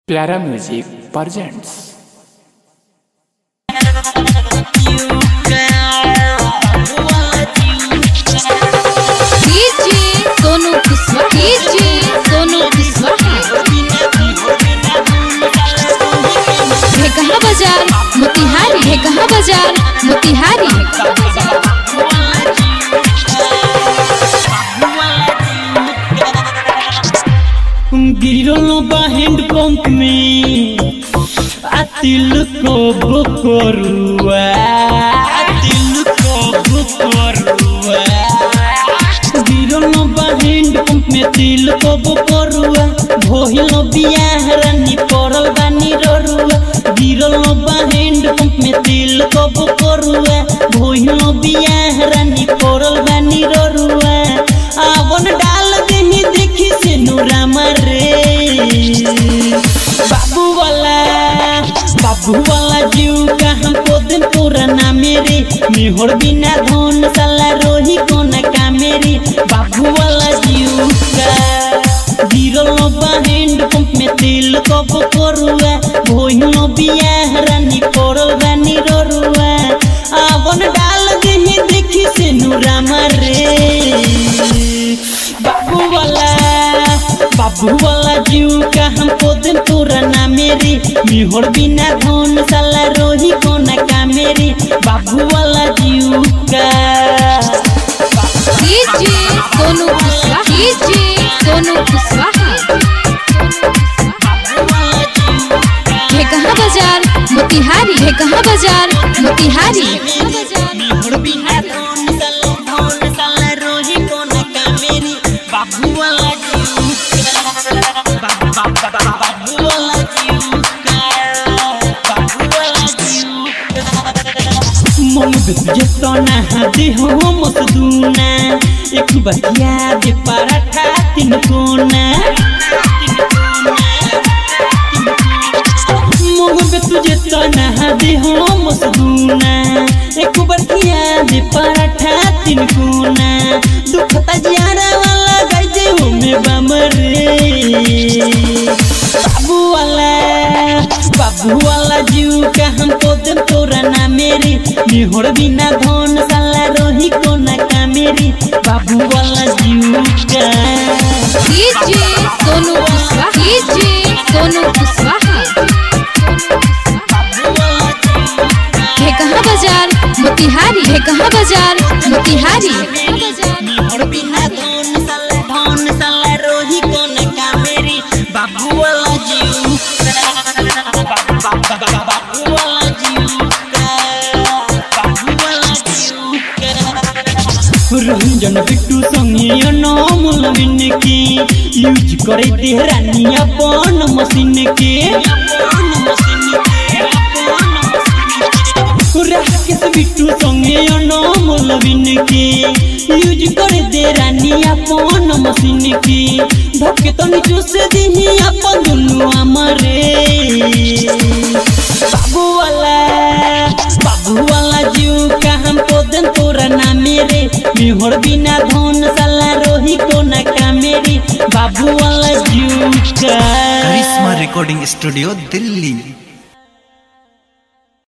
प्यारा music presents DJ Sonu Kushwaha DJ Sonu Kushwaha Dhekaha बाजार मोतिहारी ढेकहा बाजार मोतिहारी गिरल बा हैंड पंप में आ तिल को बुकरुआ आ तिल को बुकरुआ गिरल बा हैंड पंप में तिल को बुकरुआ भोहिल बियाह रानी पड़ल बानी ररुआ गिरल बा हैंड पंप में तिल को बुकरुआ भोहिल बियाह रानी पड़ल बानी ररुआ आवन डाल देही देखी से नूरा मरे बाबू वाला बाबू वाला जीव का हमको दिन पुराना मेरे मिहोर बिना धन साला रोही कोना का मेरी बाबू वाला जीव का गिरल बा हैंड पंप में तेल कब करुआ भोइनो बियाह रानी पड़ल बानी ररुआ आवन डाल देही देखी से नूरा मरे बाबू वाला बाबू वाला जीव का हमको दिन पुराना मेरी मिहोर बिना धन साला रोही कोना का मेरी बाबू वाला जीव का डीजे सोनू कुशवाहा डीजे सोनू कुशवाहा ढेकहा बाजार मोतिहारी ढेकहा बाजार मोतिहारी मिहोर बिना धन साला धन साला रोही कोना का मेरी बाबू वाला जीव का बा- बा- बा- बा- बाबू वाला जीव का बाबू वाला जीव का मन बेतुजे तना हादे हो मसदूना एक बतिया दे पराठा तीन कोना मन बेतुजे तना हादे हो मसदूना एक बतिया दे पराठा तीन कोना दुखता जियारा वाला गजे हो में बमरे बाबू वाला बाबू वाला जीव का हमको दिन तोरा ना मेरी मिहोर बिना धन साला रोही कोना का मेरी बाबू वाला जीव का डीजे सोनू कुशवाहा डीजे सोनू कुशवाहा ढेकहा बाजार मोतिहारी ढेकहा बाजार मोतिहारी मिहोर बिना धन साला धन साला रोही कोना का मेरी बाबू वाला जीव का बाबू वाला जीव का बाबू वाला जीव का रंजन बिट्टू संगे अनमोल बिन के यूज करे तेहरानी अपन मशीन के राकेश बिट्टू संगे अनमोल बिन के यूज करे तेहरानी अपन मशीन के धक्के तो नीचू से दिही अपन दुनु हमारे बाबू वाला बाबू वाला जीव का हमको दिन तोरा ना मेरे मिहोर बिना धन साला रोही कोना का मेरी बाबू वाला जीव का करिश्मा रिकॉर्डिंग स्टूडियो दिल्ली